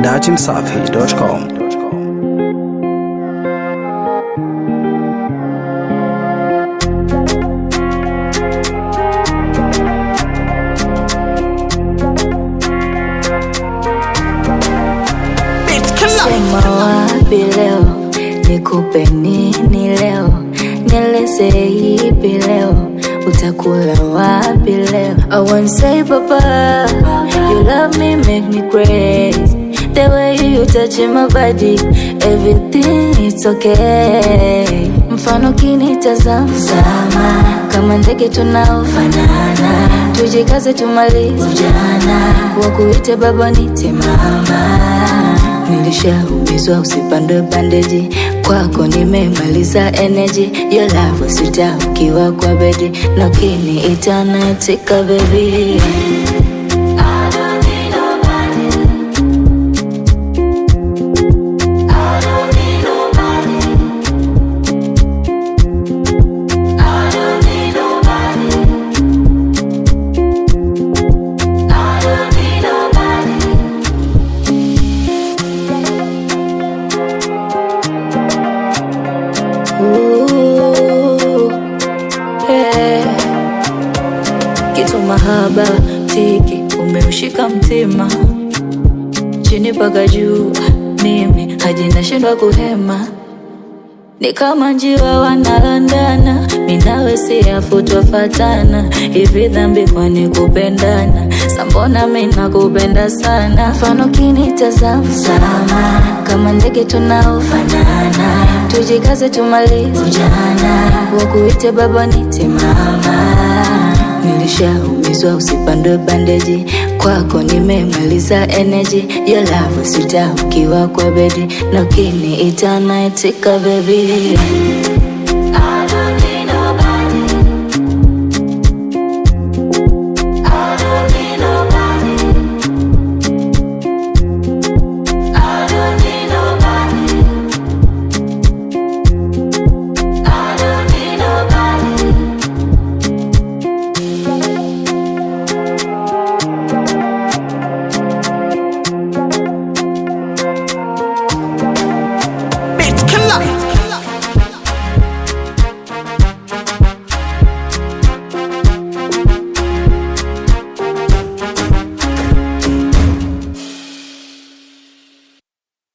dachimsafi.com. Sema wapi leo, nikupe nini leo, nieleze ipi leo, utakula wapi leo? I won't say papa, you love me make me crazy. The way you touch my body, everything it's okay. Mfano kinitazama Zama, kama ndege tunaofanana, tujikaze tumalize ujana, wakuite baba nite mama Nilishaumizwa usipandwe bandeji, kwako nimemaliza energy. Your love sita ukiwa kwa bedi, na ukiniita naitika baby. Ooh, yeah. Kitu mahaba tiki umeushika mtima chini mpaka juu, mimi haji nashindwa kuhema, ni kama njiwa wanalandana, minawe siafu twafatana, hivi dhambi kwani kupendana? Sambona mina kupenda sana, mfano kinitazama sama, kama ndege tunaofanana, tujikaze tumalize ujana, wakuite baba nite mama Nilishaumizwa usipandwe bandeji, kwako nimemaliza energy. Your love sita ukiwa kwa bedi, na ukiniita naitika baby.